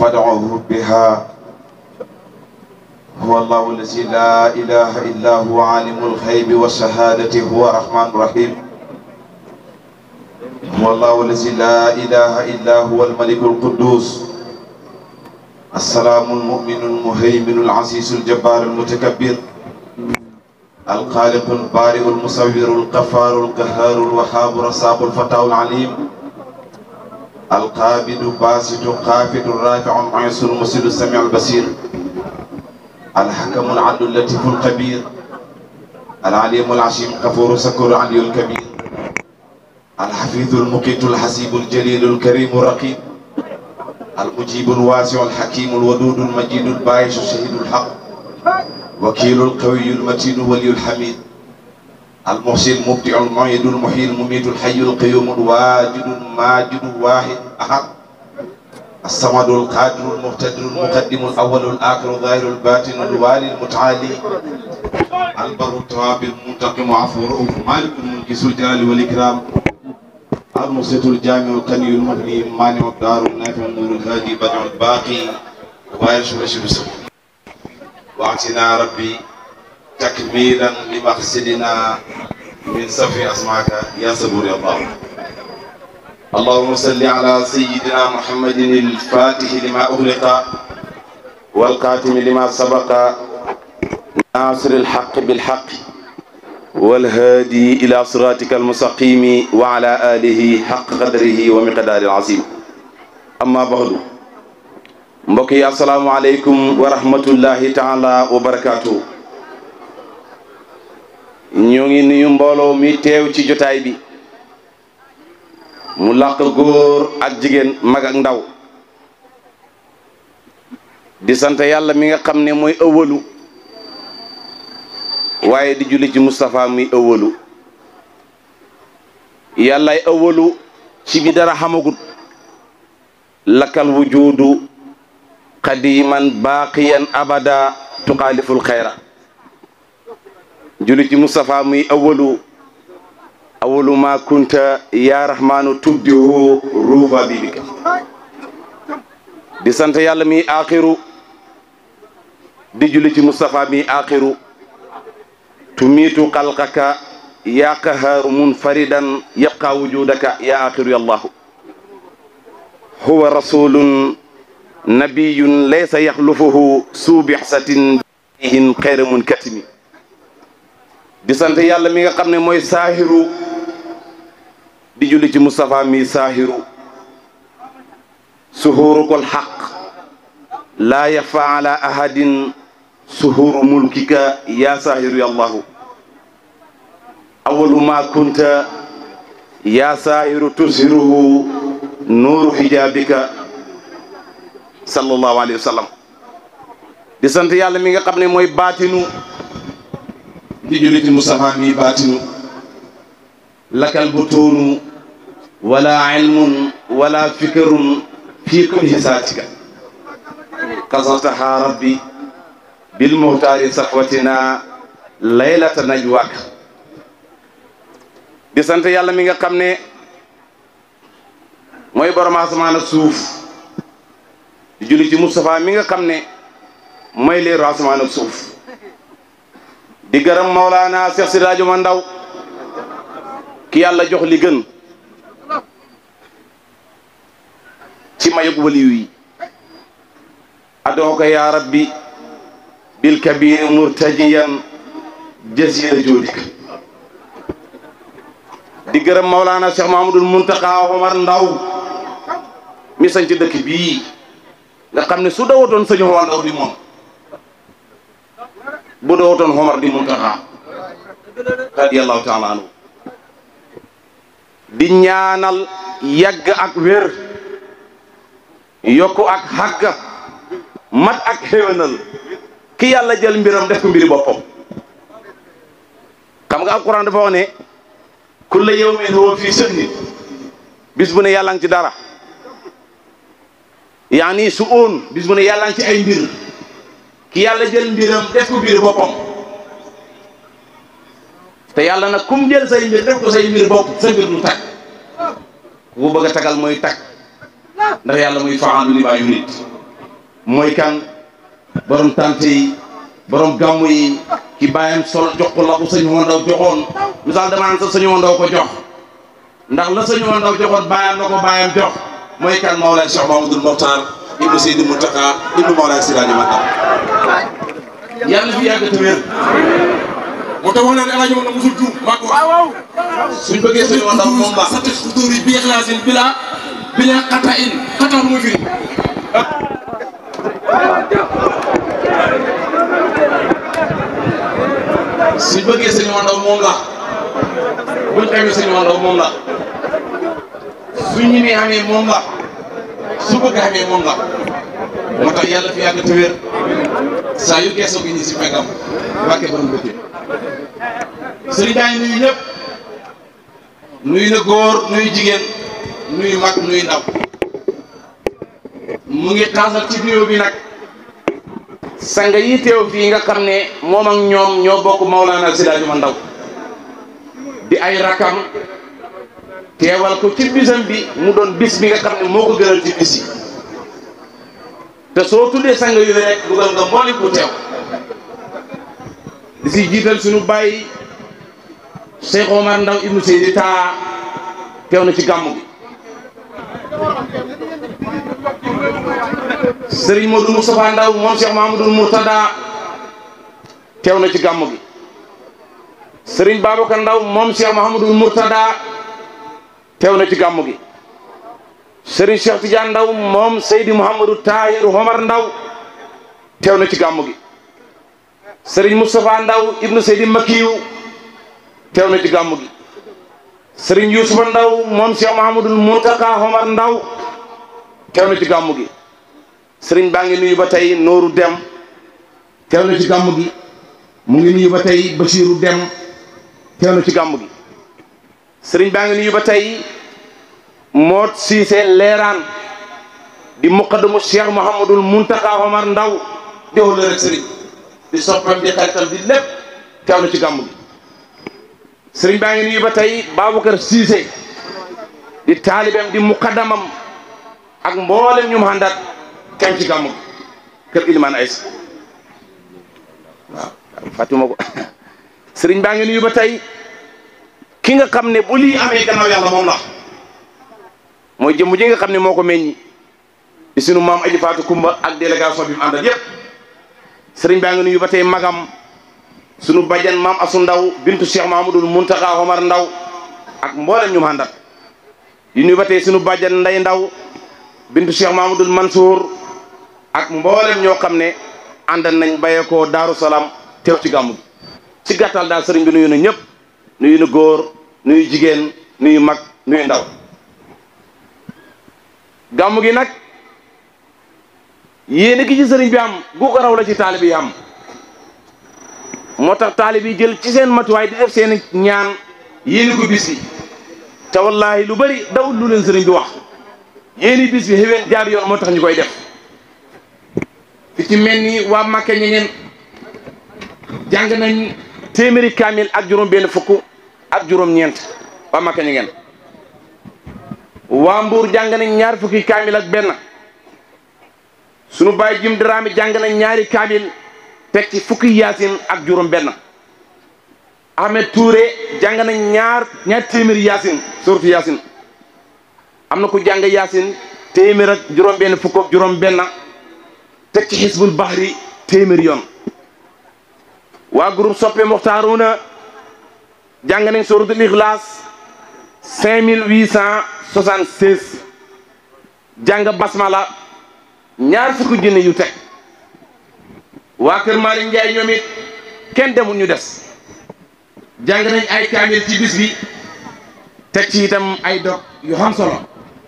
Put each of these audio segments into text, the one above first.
فادعوه بها هو الله الذي لا إله إلا هو عالم الغيب والشهادة هو الرحمن الرحيم هو الله الذي لا إله إلا هو الملك القدوس السلام المؤمن المهيمن العزيز الجبار المتكبر الخالق البارئ المصور الغفار القهار الوهاب الرزاق الفتاح العليم القابض باسط قافد الرافع المعز المرسل السميع البصير الحكم العدل اللطيف الخبير العليم العشيم غفور سكور العلي الكبير الحفيظ المقيت الحسيب الجليل الكريم الرقيب المجيب الواسع الحكيم الودود المجيد الباعث الشهيد الحق وكيل القوي المتين ولي الحميد المحسن المبدع المعيد المحيي المميت الحي القيوم الواجد الماجد الواحد احد الصمد القادر المقتدر المقدم الاول الاخر الظاهر الباطن الوالي المتعالي البر التواب المنتقم عفو رؤوف مالك الملك ذو الجلال والاكرام المقسط الجامع القني المغني مانع الدار النافع النور الهادي بدع الباقي وارش وشمس واعتنا ربي تكميلا لمقصدنا من صفي اسماك يا صبور يا الله اللهم صل على سيدنا محمد الفاتح لما اغلق والقاتم لما سبق ناصر الحق بالحق والهادي إلى صراطك المستقيم وعلى آله حق قدره ومقدار العظيم أما بعد mbokk yi asalaamaaleykum wa rahmatullahi taala wa barakaatu ñoo ngi nuyu mbooloo mi teew ci jotaay bi mu làq góor ak jigéen mag ak ndaw di sant yàlla mi nga xam ne mooy ëwalu waaye di julli ci Moustapha muy ëwalu yàllay ëwalu ci bi dara xamagut lakkal wujudu qadiman baaqiyan abada tuxaaliful xayra julli ci Moustapha muy ëwalu awalu ma kunta ya rahmanu tubdihu ruufa bibika di sant yàlla mi axiru di julli ci Moustapha mi axiru tumiitu xalqaka yaa qahaaru munfaridan yabqa wujudaka yaa axiru yallahu huwa rasulun nabiyun laysa yaxlufuhu suu bixsatin bihin xayra munkatimi di sant yàlla mi nga xam ne mooy saahiru di julli ci Moustapha mi saahiru suhuurukol xaq laa yaxfa ala ahadin suhuru mulkika ya sahiru yallahu awalu ma kunta ya sahiru tushiruhu nuuru hijabika sallallahu alayhi wa sallam di sant yàlla mi nga xam ne mooy baatinu di julli ci Moustapha mi baatinu lakal butuunu wala ilmun wala fikrun fi kulli saatika kasataha rabbi bil muxtaari safwatina laylata najwaak di sant yàlla mi nga xam ne mooy borom asamaan ak suuf di julli ci Moustapha mi nga xam ne mooy leeru asamaan ak suuf di gërëm Maulana Cheikh Siraajo ma ndaw ki yàlla jox li gën ci mayug waliyu yi adoo ko yaa rabbi bil kabiri murtajiyan jasira joodika di gërëm Maulana Cheikh Mahamadul Muntaqa Omar Ndaw mi sañ ci dëkk bii nga xam ne su dawatoon sëñ Omar Ndaw di moom bu dawatoon Omar di Muntaqa radiyallahu taala anhu di ñaanal yàgg ak wér yokku ak xàgg mat ak xéwénal ki yàlla jël mbiram def ko mbiri boppam xam nga alquran dafa wax ne kulla yawmin huwa fii sëhni bis bu ne yàlla ngi ci dara yaani su oon bis bu ne yàlla ngi ci ay mbir ki yàlla jël mbiram def ko mbiri boppam te yàlla nag kum jël say mbir def ko say mbir bopp sa mbir du tag ku ko bëgg a tagal mooy tag ndax yàlla muy faalu li maa yurid mooy kan borom tante yi borom gàmmu yi ki bàyyam sol jox ko la ko sëñ Wandaw joxoon misaal dama naan sa sëñ Wandaw ko jox ndax la sëñ Wandaw joxoon bàyyam la ko bàyyam jox mooy kan Mawlaay Cheikh Mamadou Mokhtar ibnu Seydi Mountakha ibnu Mawlaay Siraaji Mandaw yàlla fi yàgg te wér moo tax wax naa ne El Hadj Omar musul juum maa ko wax. suñ bëggee sëñ Wandaw moom la sant xudur yi bi ixlaasin bila bila xata in xata lu muy firi. suñ bëggee sëñ Wandaw moom la buñ xamee sëñ Wandaw moom la suñ ñi amee moom la su bëgg amee moom la moo tax yàlla fi yàgg te wér saa yu geesoo gi ñi si fekkam wàkke borom dëkk sëriñ baa ngi nuyu ñëpp nuyu na góor nuyu jigéen nuyu mag nuyu ndaw mu ngi xaasal ci nuyoo bi nag sanga yi teew fii nga xam ne moom ak ñoom ñoo bokk Maulana Seydi Mandaw di ay rakam teewal ko ci bisam bi mu doon bis bi nga xam ne moo ko gënal ci bis yi te soo tuddee sanga yu rek dugal nga mbooli ku teew di si jiital suñu bàyyi Cheikh Omar Ndaw ibnu Seydi taa teew na ci gàmmu gi Serigne Modou Moustapha Ndaw moom Cheikh Mahamadou Mourtada teew na ci gàmmu gi Serigne Babacar Ndaw moom Cheikh Mahamadou Mourtada teew na ci gàmmu gi Serigne Cheikh Tidiane Ndaw moom Seydi Mouhamadou Tahir Omar Ndaw teew na ci gàmmu gi Serigne Moustapha Ndaw ibnu Seydi Makiyu teew na ci gàmmu gi Serigne Youssoufa Ndaw moom Cheikh Mahamadou Mourtaka Omar Ndaw teew na ci gàmmu gi Serigne baa ngi nuyu ba tey Nooru Dem teew na ci gàmmu gi mu ngi nuyu ba tey Bachiru Dem teew na ci gàmmu gi Serigne baa ngi nuyu ba tey Moot Siise Leeraan di muqaddamu Cheikh Mouhamadul Mourtaka Omar Ndaw di wala rek Serigne di soppam di xaritam di lépp teew na ci gàmmu gi sëriñ baa ngi nuyu ba tey Babacar Cissé di taalibeem di muqaddamam ak mboolem ñu mu àndat teew ci gàmmu kër Ilimaan Ays waaw fàttuma ko sëriñ baa ngi nuyu ba tey ki nga xam ne bu lii amee gannaaw yàlla moom la mooy jëmm ji nga xam ne moo ko meññi di sunu maam Aji Faatu Kumba ak délégation bi mu àndat yépp sëriñ baa ngi nuyu ba tey magam sunu bàjjan maam asu ndaw bintu cheikh mahamadul muntaxa omar ndaw ak mboolem ñu ma àndat di nuyu ba tey sunu bàjjan nday ndaw bintu cheikh mahamadul mansour ak mboolem ñoo xam ne àndan nañ bàyyeekoo daaru salaam teew ci gàmmu gi ci gàttal daal sëriñ bi nuyu na ñëpp nuyu na góor nuyu jigéen nuyu mag nuyu ndaw gàmmu gi nag yéen gi ci sëriñ bi am gu ko raw la ci taalibe yi am moo tax taalib yi jël ci seen matuwaay di def seen ñaan yéeni ko bis bi te wallaahi lu bëri dawul lu leen sëriñ bi wax yéeni bis bi xéwén jaar yoon moo tax ñu koy def fi ci mel ni waa Màkka ñi ngeen jàng nañ téeméeri kaamil ak juróom benn fukk ak juróom ñeent waa Màkka ñi ngeen waa Mbuur jàng nañ ñaar fukki kaamil ak benn sunu baay jim daraami jàng nañ ñaari kaamil teg ci fukki yaasin ak juróom benn Ahmed Touré jàng nañ ñaar ñaar téeméeri yaasin suratu yaasin am na ku jàng yaasin téeméer ak juróom benn fukk ak juróom benn teg ci xisbul bahri téeméeri yoon waa groupe soppe muxtaaruna jàng nañ suratul ixlaas cinq mille huit cent soixante seize jàng basmala ñaar fukki junne yu teg waa kër Malick Ndiaye ñoom it kenn demul ñu des jàng nañ ay kaamil ci bis bi teg ci itam ay dog yu xam solo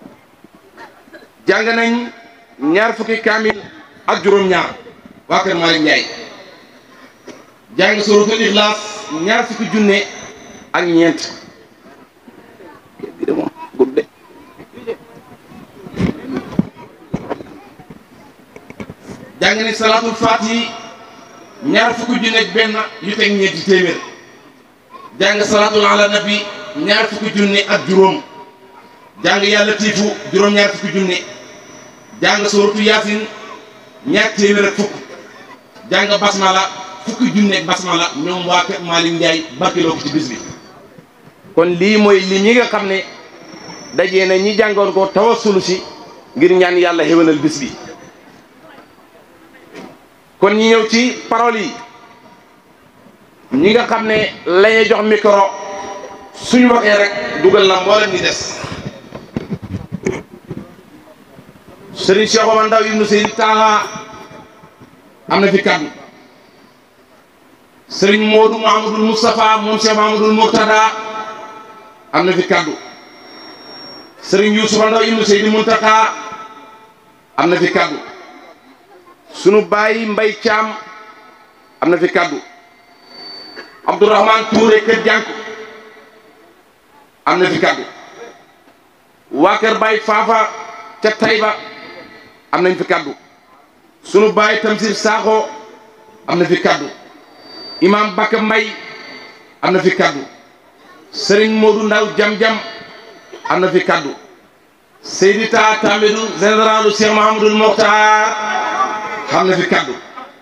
jàng nañ ñaar fukki kaamil ak juróom-ñaar waa kër Malick Ndiaye jàng suratul Ixlaas ñaar fukki junne ak ñeent bi de moom gudd de jàng nañ salaatul faatihi ñaar fukki junne ak benn yu teg ñeenti téeméer jàng salaatul ala nabi ñaar fukki junne ak juróom jàng yàlla tiifu juróom ñaar fukki junne jàng suratu yaasin ñaar téeméer ak fukk jàng basmala fukki junneeg basmala ñoom waa kër Malick Ndiaye barkeloo ko ci bis bi kon lii mooy lim yi nga xam ne dajee na ñi jàngoon ko tawasulu si ngir ñaan yàlla xéwénal bis bi kon ñi ñëw ci parole yi ñi nga xam ne lañuy jox micro suñu waxee rek dugal na mboolem ñi des Serigne Cheikh Omar Ndaw ibnu Seydi Taha am na fi kaddu Serigne Modou Mahamadul Moustapha moom Cheikh Mahamadul Murtada am na fi kaddu Serigne Youssoufa Ndaw ibnu Seydi Muntaka am na fi kaddu sunu baay Mbay Caam am na fi kaddu Abdourahman Touré kër jànk am na fi kaddu waa kër Baay Faafa ca Tayba am nañ fi kaddu sunu baay Tamsir Sakho am na fi kaddu imam Bakka Mbay am na fi kaddu Serigne Modou Ndaw jam-jam am na fi kaddu Seydi Ta Tamidou généralu Cheikh Mahamadul Mokhtar am na fi kaddu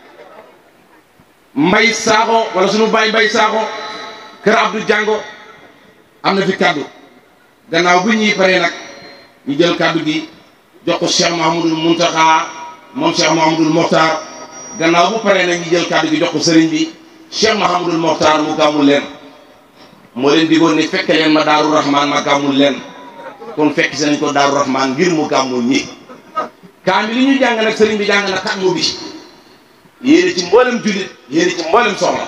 Mbay Sakho wala sunu baay Mbay Sakho kër Abdou Jango am na fi kaddu gannaaw bu ñuy paree nag ñu jël kaddu gi jox ko Cheikh Mahamadul Muntaxa moom Cheikh Mahamadul Mokhtar gannaaw bu paree nag ñu jël kaddu gi jox ko sëriñ bi Cheikh Mahamadul Mokhtar mu gàmmul leen moo leen digoon ne fekke leen ma Daaru Rahman ma gàmmul leen kon fekk si nañ ko Daaru Rahman ngir mu gàmmul ñi kaami li ñu jàng nag sëriñ bi jàng na xatmu bi yéene ci mboolem jullit yéene ci mboolem soxla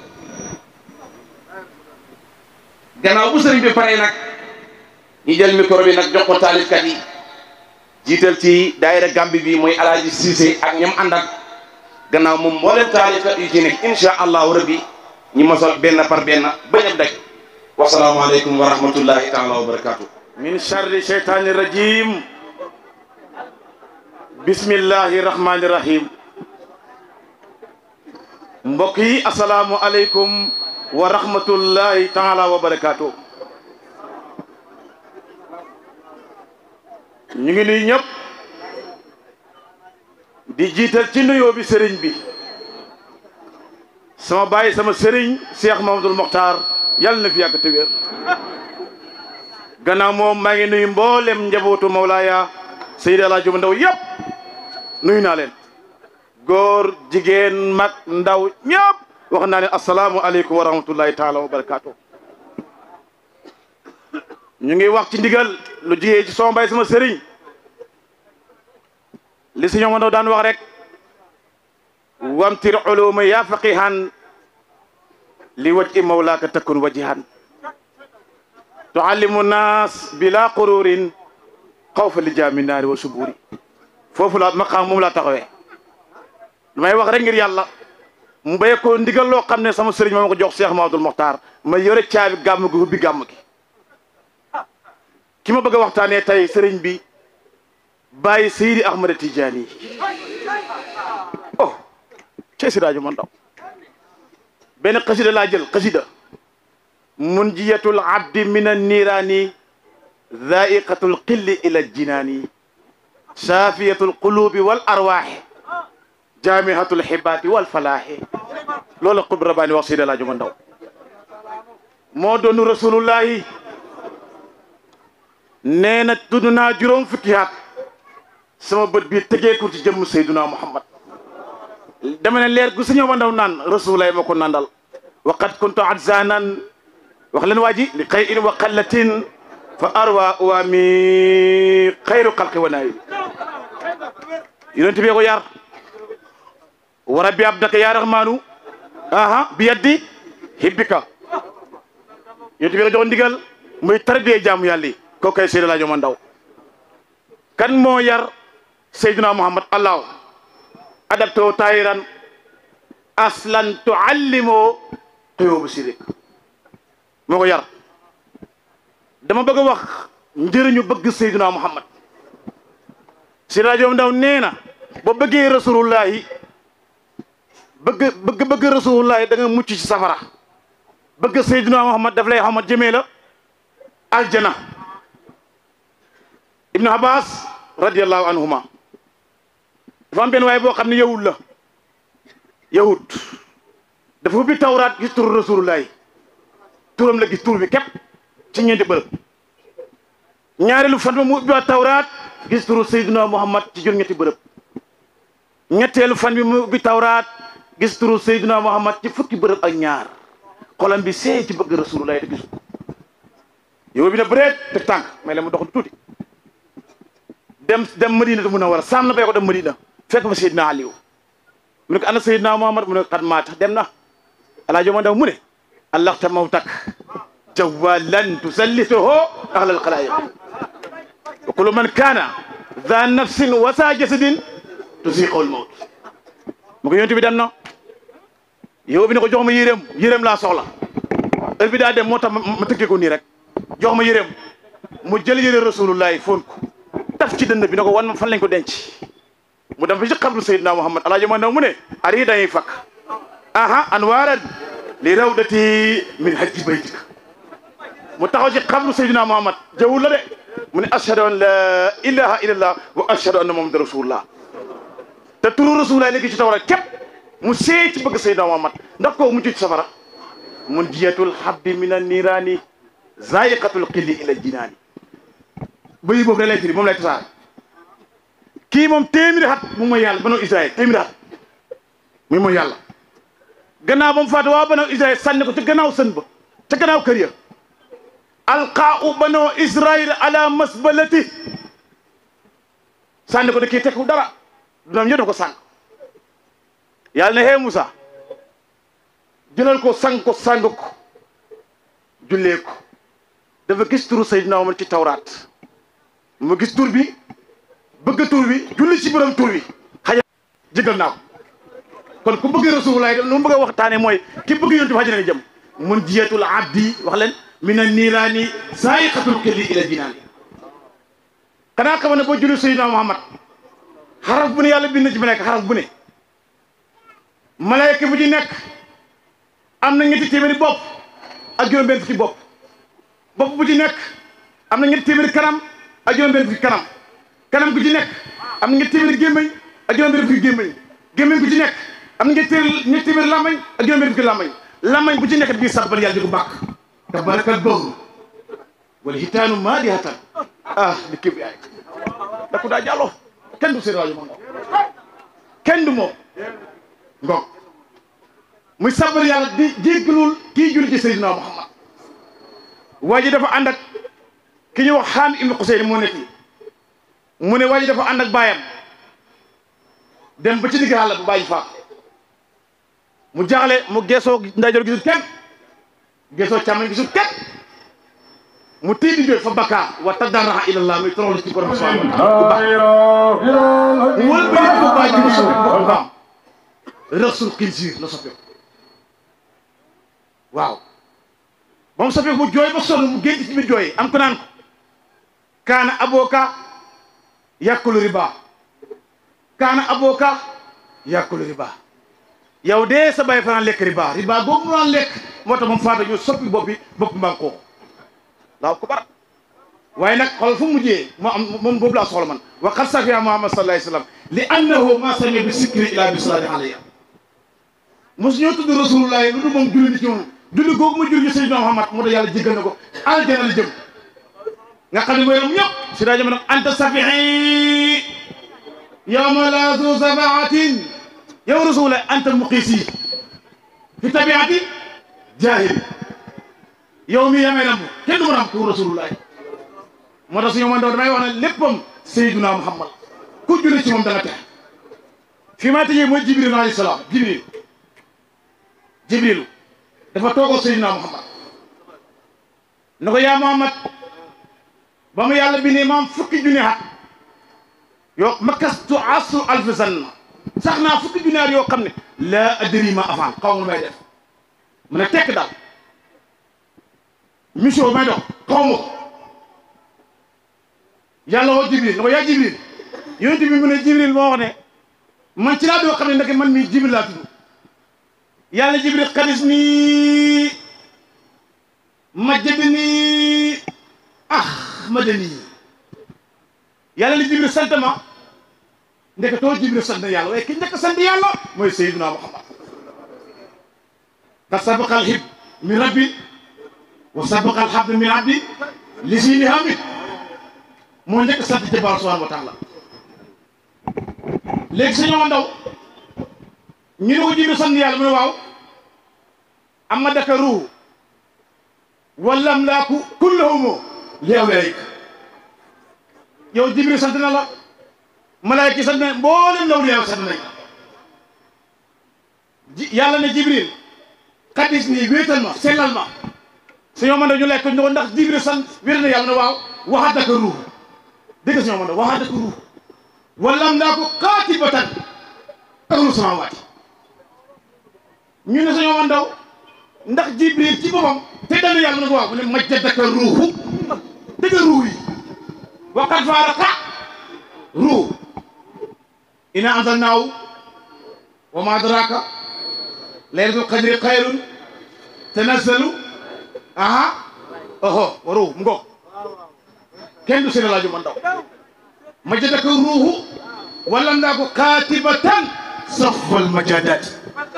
gannaaw bu sëriñ bi paree nag ñu jël micro bi nag jox ko taalifkat yi jiital ci daayira Gambi bi mooy alaaji Cissé ak ñam ànd ak gannaaw moom mboolem taalifkat yu ci nekk insha allahu rabbi ñi mosal benn par benn bañ a daj wasalaamaaleykum wa rahmatullahi taala wa barakatuh min charri cheytaani rajim bismillahi rahmani rahim mbokk yi asalaamu aleykum wa rahmatullahi taala wa barakatuh ñu ngi nuyu ñëpp di jiital ci nuyoo bi sëriñ bi sama baay sama sëriñ Cheikh Mamadou Mokhtar yàlla na fi yàgg te wér gannaaw moom maa ngi nuyu mboolem njabootu Mawlaaya Seydi El Hadji Ndaw yëpp nuyu naa leen góor jigéen mag ndaw ñëpp wax naa ne asalaamu aleykum wa rahmatullahi taala wa barakaatu ñu ngi wax ci ndigal lu jigee ci sama baay sama sëriñ li si ñoom ndaw daan wax rek wamtir uluma yaa faqihan li waj i mawlaaka takun wajihan tuallimu naas bila qururin xawfa li jaami naari wa suburi foofu la maqaam moom laa taxawee lu may wax rek ngir yàlla mu béye ko ndigal loo xam ne sama sëriñ ma ma ko jox Cheikh Mamadou Mokhtar ma yore caabi gàmm gi ubbi gàmm gi ki ma bëgg a waxtaanee tey sëriñ bi bàyyi Seydi Ahmada Tidiane oh cey si rajo man daw benn xasida laa jël xasida munjiyatul abdi min an niiraani zaiqatul qilli ila jinaani saafiyatul qulubi wal arwaaxi jaamihatul xibaati wal falaaxi loolu xub rabaani wax Seydi Laaji ma ndaw moo doonu rasulullahi nee na tudd naa juróom fukki at sama bët bi tegeeku ci jëmm Seyduna Muhammad dama ne leer gu suñu ma ndaw naan rasulullah ma ko nandal waqad kuntu adzanan wax leen waa ji li xëy in wa qallatin fa arwa wa mi xayru xalqi wa naayi yonent bi ko yar wa rabbi abdaka ya rahmanu aha bi yaddi hibbika yonent bi ko jox ndigal muy tarbiyee jaamu yàlla yi kooku kay Seydi Laaji ma ndaw kan moo yar Seydina Muhammad allah adabtoo tayiran aslan tuallimoo xëyoo bu sirik moo ko yar dama bëgg a wax njëriñu bëgg Seydina Muhammad si rajo ndaw nee na boo bëggee rasulullahi bëgg bëgg bëgg rasulullahi da nga mucc ci safara bëgg Seydina Muhammad daf lay xamat jëmee la aljana ibnu abbas radiallahu anhuma dafa am benn waaye boo xam ne yahud la yahud dafa ubbi tawraat gis turu rasulullahi turam la gis tur bi képp ci ñeenti bërëb ñaareelu fan ba mu ubbi waat tawraat gis turu Seydina Muhammad ci juróom-ñetti bërëb ñetteelu fan bi mu ubbi tawraat gis turu Seydina Muhammad ci fukki bërëb ak ñaar xolam bi see ci bëgg rasulullahi te gisu ko yow bi ne bëreet te tànk may la mu dox tuuti dem dem Madina te mun a war a saam na bay ko dem Madina fekk fa Seydina Aliou mu ne ko ana Seydina Muhammad mu ne ko xat maata dem na alaa joma ndaw mu ne allaxta mawtak jawalan tusallituhu ahlal xalaayiq wa kullu man kaana daa nafsin wa saa jasadin tusiqul mawt mu ko yonent bi dem na yow bi ne ko jox ma yéreem yéreem laa soxla heure bi daa dem moo tax ma tëggee ko nii rek jox ma yéreem mu jël yére rasulullahi foon ko taf ci dënn bi ne ko wan ma fan lañ ko denc mu dem fa ci xabru Seydina Muhammad alaaji ma ndaw mu ne ari dañuy fakk aha anwaaran li rawdati min hajji baytika mu taxaw ci xabru Seydina Muhammad jawul la de mu ne ashhadu an la ilaha illallah wa ashhadu anna muhammadan rasulullah te turu rasulullah léegi ci tawra képp mu see ci bëgg Seydina Muhammad ndax ko mu ci safara mun jiyatul habdi min an niiraani zaiqatul qilli ila jinaani bëyi boobu da lay firi moom lay tasaare kii moom téeméeri xat mu mooy yàlla banu Israël téeméeri xat muy mooy yàlla gannaaw ba mu faatu waa banu Israël sànni ko ca gannaaw sën ba ca gannaaw kër ya alqaau banu Israël ala masbalati sànni ko da kii tekku dara doom yëpp ko sànq yàlla ne hee Moussa jëlal ko sang ko sang ko jullee ko dafa gis turu Seydina Omar ci tawraat mu gis tur bi bëgg tur bi julli ci borom tur bi xaja jëgal naa ko kon ku bëgg rasulullah lu mu bëgg a waxtaane mooy ki bëgg yontu bi xaja na jëm mun jiyatul abdi wax leen min an niiraani saayiqatul kelli ila jinaani xanaa xam ne boo julli Seydina Muhammad xaraf bu ne yàlla bind ci malaaka xaraf bu ne malaaka bu ci nekk am na ñetti téeméeri bopp ak juróom benn fukki bopp bopp bu ci nekk am na ñetti téeméeri kanam ak juróom benn fukki kanam kanam gu ci nekk am na ñetti téeméeri gémmañ ak juróom benn fukki gémmañ gémmañ gu ci nekk am na ñetti téeméeri ñetti téeméeri lamañ ak juróom benn fukki lamañ lamañ bu ci nekk bii sabbal yàlla di ko bàkk tabarakal bawru wala hitaanu maa di hatan ah li kéb yaay da ko daa jàlloo kenn du séeréer moom kenn du moom ngoog muy sabbal yàlla di jéggalul kii julli ci Seydina Muhammad waa ji dafa ànd ak ki ñu wax xaam ibnu Xuseyn moo nekk mu ne waa ji dafa ànd ak baayam dem ba ci digg àll bu bàyyi faat mu jaaxle mu geesoo ndeyjoor gisul kenn geesoo càmmoñ gisul kenn mu tiit di jooy fa bakkaa wa tadarraha ilallah muy toroxlu ci borom subhanahu wa taala mu wël ba ko bàyyi ji rasul bu baam rasul xinsiir la soppeeku waaw ba mu soppeeku mu jooy ba sonn mu génn ci biir jooy am ko naan ko kaana abooka yàkkulu riba kaana abooka yàkkulu riba yow de sa bay fanaan lekk riba riba boobu mu daan lekk moo tax moom faata ñu soppi bopp bi bopp mbaa koo laaw ko bara waaye nag xool fu mu mujjee moo am moom boobu laa soxla man wa qad safiya muhammad sallallahu alayhi wa sallam li annahu ma sami bi sikri ila bi salaati alayya mosu ñoo tudd rasulullah lu du moom julli ni ci moom julli googu ma julli Seydina Muhammad moo tax yàlla jéggal na ko aljana la jëm nga xam ne mooy ram ñëpp si daa jëm nag anta safii yawma la zu sabaatin yow rasulullah anta muqiisi fi tabiati jaahil yow mi yamee ram kenn du ma ram ku rasulullah moo tax suñu man daw damay wax ne léppam Seydina Muhammad ku julli ci moom da nga tex fi ma tëjee mooy jibril alayhi salaam jibril jibril dafa toogoo Seydina Muhammad na ko yaa Muhammad ba mu yàlla bi ne maam fukki junni at yoo makastu asru alfi sanna sax naa fukki junni at yoo xam ne laa adri ma avant xaw ma may def mu ne tekk daal mission may dox xaw ma ko yàlla woo jibril na ko yaa jibril yonent bi mu ne jibril moo wax ne man ci laa doo xam ne ndeke man mii jibril laa tudd yàlla jibril xadis nii majjadi nii ah madani yàlla ni jibril sant ma ndeketoo jibril sant na yàlla waaye ki njëkk sant yàlla mooy sayyiduna muhammad ka sabaqa al hib min rabbi wa sabaqa al habd min abdi li siini hamid moo njëkk sant ci Boroom subhanahu wa taala léegi sa ñooma ndaw ñu ne ko jibril sant yàlla mu ne waaw amma daka ruuhu wala amlaaku kullahumu li awliyaik yow jibril sant na la malaayka yi sant na mboolem lawliyaa sant nañ ji yàlla ne jibril xaddis nii wéetal ma sellal ma su ñoo mën a ñu lekk ñu ko ndax jibril sant wéetal na yàlla ne waaw waxaataka ruuh dégg si ñoo mën a waxaataka ruuh wala amlaaku qaatibatan ahlu samaawaati ñu ne sa ñoo mën daw ndax jibril ci boppam te dana yàlla na ko waaw mu ne majjadaka ruuhu dëgg ruuh yi waqad faaraqa ruuh ina anzalnaahu wa ma adraka laylatul qadri xayrun tanazzalu aha oho wa ruuh mu ngoog kenn du seen laaju man daw majjadaka ruuhu wala ndaa ko kaatibatan safal majadaati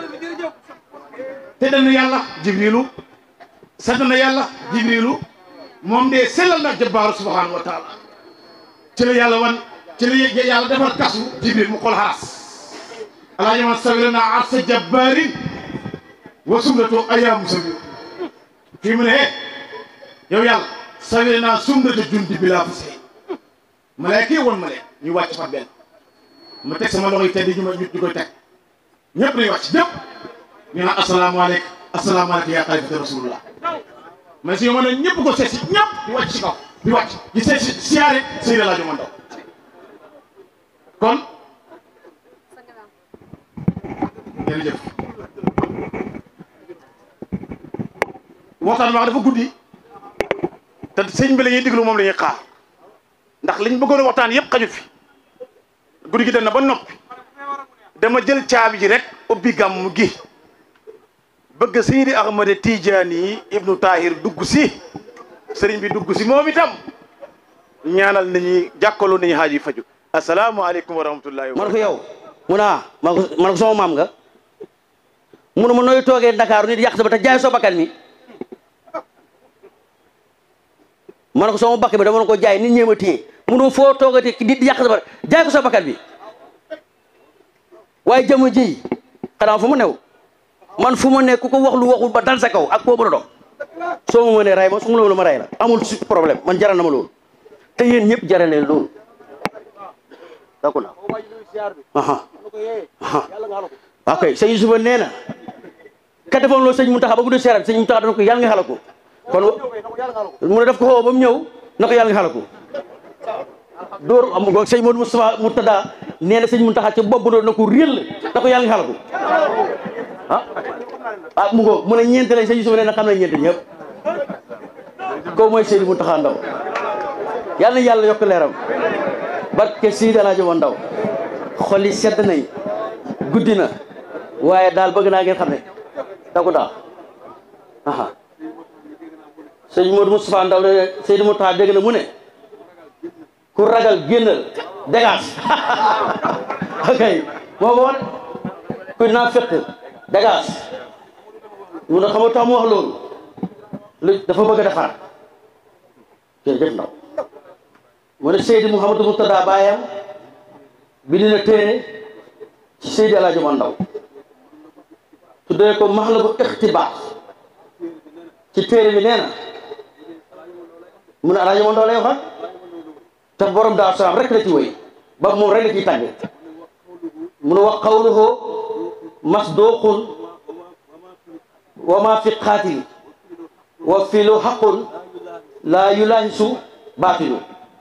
te dana yàlla jibrilu sant na yàlla jibrilu moom de sellal na jabbaaru subhanahu wa taala ci la yàlla wan ci la yàlla defar kasu jibril mu xool xaras alaaji man sawira naa arsa jabbaarin wa sumratu ayaamu sawir fii mu ne eh yow yàlla sawira naa sumratu jundi bi laa fa sey malaaka yi woon ma leen ñu wàcc fa benn ma teg sama loxo yi tedd ñu ma ñu koy teg ñëpp nañu wàcc ñëpp ñu naan asalaamaaleykum asalaamaaleykum yaa xalifata rasulullah mais si yow ma ne ñëpp ko seet si ñëpp di wàcc si kaw di wàcc di seet si siyaare Seydi Laaji Mandaw kon jërëjëf waxtaan wax dafa guddi te sëñ bi la ñuy diglu moom la ñuy xaar ndax liñ bëggoon a waxtaan yëpp xajut fi guddi gi dem na ba noppi dama jël caabi ji rek ubbi gàmm gi bëgg Seydi Ahmad Tijaani ibnu Tahir dugg si sëriñ bi dugg si moom itam ñaanal nañu jàkkaloo nañu xaaj yi faju asalaamaaleykum wa rahmatullahi wa man ko yow mu ne ah man ko man ko sama maam nga mu ne ma nooy toogee Dakar nit yàq sa ba te jaay soo bakkan mi man ko sama bakkan bi dama ko jaay nit ñee ma téye mu ne foo toogati nit yàq sa ba jaay ko sa bakkan bi waaye jamono ji xanaa fu mu new man fu ma ne ku ko wax lu waxul ba dal sa kaw ak koo mën a doon soo ma mënee ray ma su ma la ma ray la amul su problème man jaral na ma loolu te yéen ñëpp jaral leen loolu d'accord aha aha ok sëñ Yusufa nee na ka defoon loolu sëñ Muntaxa ba bu dee seeram sëñ Muntaxa dana ko yàlla nga xala ko kon mu ne daf ko xoo ba mu ñëw na ko yàlla nga xala ko dóor am go sëñ Modou Moustapha Murtada nee na sëñ Muntaxa ci bopp doon na ko réel na ko yàlla nga xala ko ah ah mu ngo mu ne ñeent lañ sëñ Yusufa nee na xam ne ñeent ñëpp ko mooy Seydi Muntaxa Ndaw yàlla na yàlla yokk leeram barke Seydi Alaaji Ndaw xol yi sedd nañ guddi na waaye daal bëgg naa ngeen xam ne daku daal aha sëñ Modou Moustapha Ndaw de Seydi Muntaxa dégg na mu ne ku ragal génnal dégage ok moo ko wane kuy naa fekk dégage mu ne xam nga tax mu wax loolu lu dafa bëgg a defar jërëjëf ndaw mu ne Seydi Mouhamadou Murtada baayam bind na téere ci Seydi Alaaji Ndaw tuddee ko maxlabu ixtibaax ci téere bi nee na mu ne Alaaji Ndaw lay waxat te borom daa salaam rek la ci wéy ba moom rek la ciy tàgge mu ne wax qawluhu masduqun wa ma fi qaatil wa filu xaqun laa yulaahisu baatilu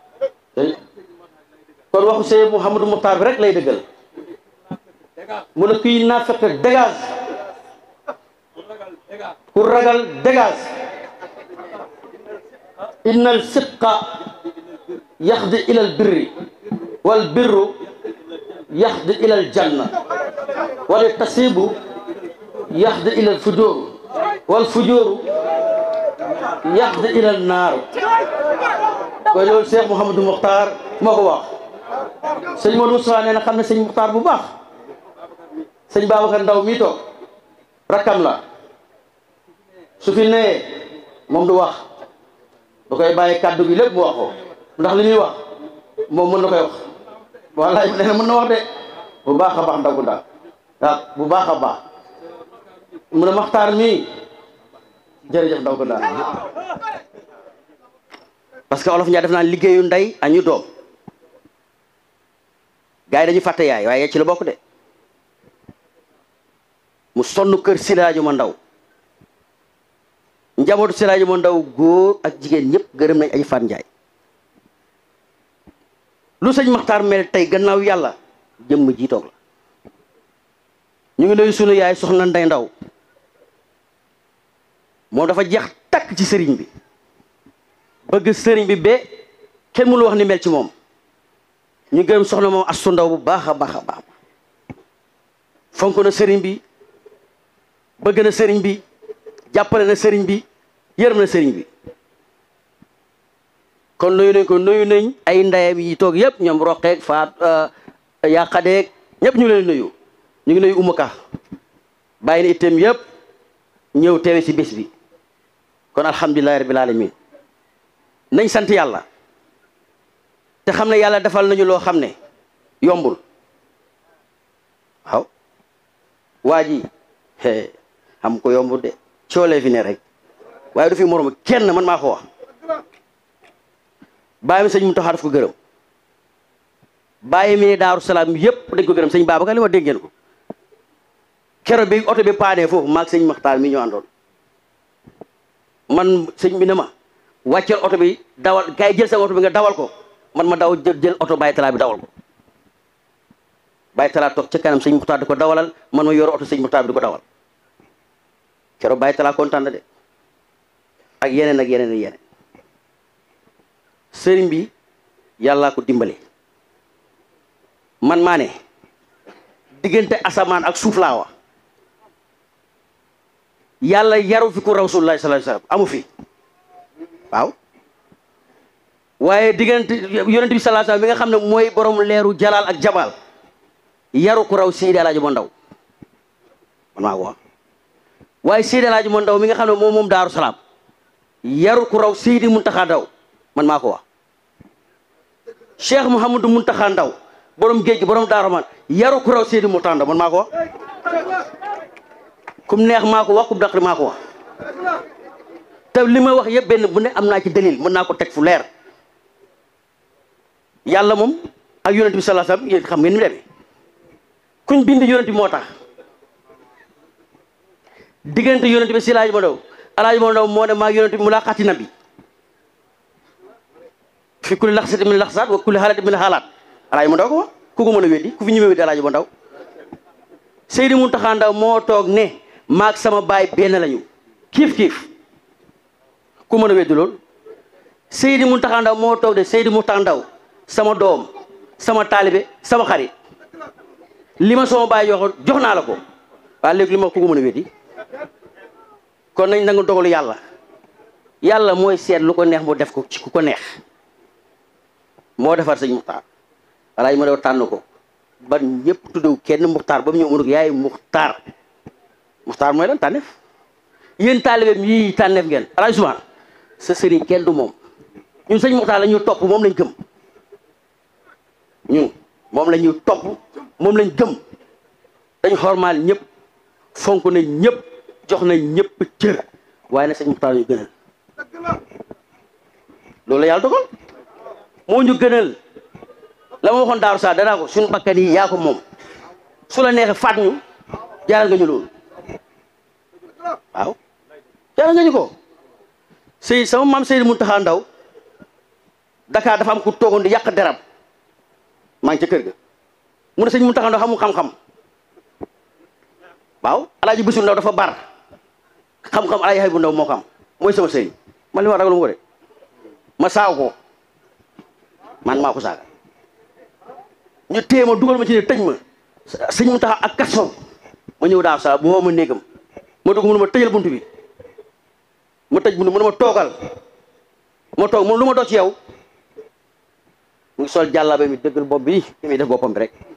kon waxu Seydi Mouhamadou Moukhtar bi rek lay dëggal mu ne kuy naafeq dégage ku ragal dégage inna al sidqa yaxdi ila al birri wal birru yaxdi ila al janna wal tasibu yaxdi ila al fujur wal fujuru yaxdi ila an naar koy loolu Cheikh Mouhamadou Moukhtar moo ko wax sëñ Modou Moustapha nee na xam ne sëñ Muxtaar bu baax sëñ Babacar Ndaw mii toog rakkam la su fi nee moom du wax da koy bàyyi kàddu gi lépp mu wax ko ndax li muy wax moom mën na koy wax wallaay nee na mën na wax de bu baax a baax ndaw ku ndaw waaw bu baax a baax mu ne Maxtaar mii jërëjëf ndaw ko ndaw parce que olof ñaa def naan liggéeyu ndey añu doom gars yi dañu fàtte yaay waaye ci la bokk de mu sonn kër Silaajo ma ndaw njabootu Silaajo ma ndaw góor ak jigéen ñëpp gërëm nañ ay Faat Njaay lu sëñ Maxtaar mel tey gannaaw yàlla jëmm ji toog la ñu ngi nuyu sunu yaay soxna Ndey Ndaw moom dafa jeex takk ci sëriñ bi bëgg sëriñ bi ba kenn mënu wax ni mel ci moom ñu gërëm soxna moom astu ndaw bu baax a baax a baax fonk na sëriñ bi bëgg na sëriñ bi jàppale na sëriñ bi yërëm na sëriñ bi kon nuyu nañ ko nuyu nañ ay ndeyam yi toog yëpp ñoom roqeeg faat yàqadeeg ñëpp ñu leen nuyu ñu ngi nuyu umaka bàyyi na itam yëpp ñëw teewe si bés bi kon alhamdulilahi rabbil alamin nañ sant yàlla te xam ne yàlla defal nañu loo xam ne yombul waaw waa ji xam ko yombul de coolee fi ne rek waaye du fi morom kenn man maa ko wax bàyyi mi sëñ mu taxaa daf ko gërëm bàyyi mi ne daaru salaam yëpp dañ ko gërëm sëñ Babacar li ma dégg ngeen ko kero bi oto bi paanee foofu maag sëñ Maxtaar mi ñu àndoon man sëñ bi ne ma wàcceel oto bi dawal kay jël sa oto bi nga dawal ko man ma daw jël jël oto bàyyi talaa bi dawal ko bàyyi talaa toog ca kanam sëñ Muxtaar di ko dawalal man ma yor oto sëñ Muxtaar bi di ko dawal kero bàyyi talaa kontaan na de ak yeneen ak yeneen ak yeneen sëriñ bi yàllaa ko dimbale man maa ne diggante asamaan ak suuf laa wax yàlla yaru fi ku rasulullah sallallahu alayhi wasallam amu fi waaw waaye diggante yonent bi sallallahu alayhi wasallam bi nga xam ne mooy borom leeru jalaal ak jabal yaru ku raw Seydi Alaaji Mo Ndaw man maa ko wax waaye Seydi Alaaji Mo Ndaw mi nga xam ne moom moom Daaru Salaam yaru ku raw Seydi Muntaxa Ndaw man maa ko wax Cheikh Mouhamadou Muntaxa Ndaw borom géej gi borom Daaru Man yaru ku raw Seydi Muntaxa Ndaw man maa ko wax kum neex maa ko wax kum daqri maa ko wax te li ma wax yëpp benn bu ne am naa ci dalil mën naa ko teg fu leer yàlla moom ak yonent bi sallallahu alayhi wasallam yéen xam ngeen ni mu demee kuñ bind yonent bi moo tax diggante yonent bi si Alaaji Mo Ndaw Alaaji Mo Ndaw moo ne maa yonent bi mu laa xaati nabi fi kulli laxsati min laxsaat wa kulli xaalati min xaalaat Alaaji Mo Ndaw ko wax ku ko mën a weddi ku fi ñëwee weddi Alaaji Mo Ndaw Seydi Muntaxa Ndaw moo toog ne maag sama baay benn lañu kiif kiif ku mën a weddi loolu Seydi Muntaxa Ndaw moo toog de Seydi Muntaxa Ndaw sama doom sama taalibe sama xarit li ma sama baay jox jox naa la ko waaye léegi li ma ku ko mën a weddi kon nañ nangu dogalu yàlla yàlla mooy seet lu ko neex mu def ko ci ku ko neex moo defar sëñ Muxtaar Alaaji ma daw tànn ko ba ñëpp tuddew kenn Muxtaar ba mu ñëw mu ne ko yaay Muxtaar Muxtaar mooy lan tànneef yéen taalibeem yii tànneef ngeen Alaaji Usmaan sa sëriñ kenn du moom ñun sëñ Muxtaar la ñu topp moom lañ gëm ñun moom la ñu topp moom lañ gëm dañ xormaal ñëpp fonk nañ ñëpp jox nañ ñëpp cër waaye nag sëñ Muxtaar ñu gënal loolu la yàlla dogal moo ñu gënal la ma waxoon daaru saa danaa ko suñu bakkan yi yaa ko moom su la neexee faat ñu jaaral nga ñu loolu waaw jaaral nga ñu ko sëy sama maam Seydi Muntaxa Ndaw Dakar dafa am ku toogoon di yàq deram maa ngi ca kër ga mu ne sëñ Muntaxa Ndaw xamul xam-xam waaw alaaji bisu ndaw dafa bar xam-xam alaaji xay bu ndaw moo xam mooy sama sëriñ man li ma ragal mu ko de ma saaw ko man maa ko saaga ñu téye ma dugal ma ci ne tëj ma sëñ Muntaxa ak kaso ma ñëw daaw saa bu woo ma néegam ma dugg mu ne ma tëjal bunt bi ma tëj bunt mu ne ma toogal ma toog moom lu ma doon ci yow mu ngi sol jàllabe mi dëggal bopp bi li muy def boppam bi rek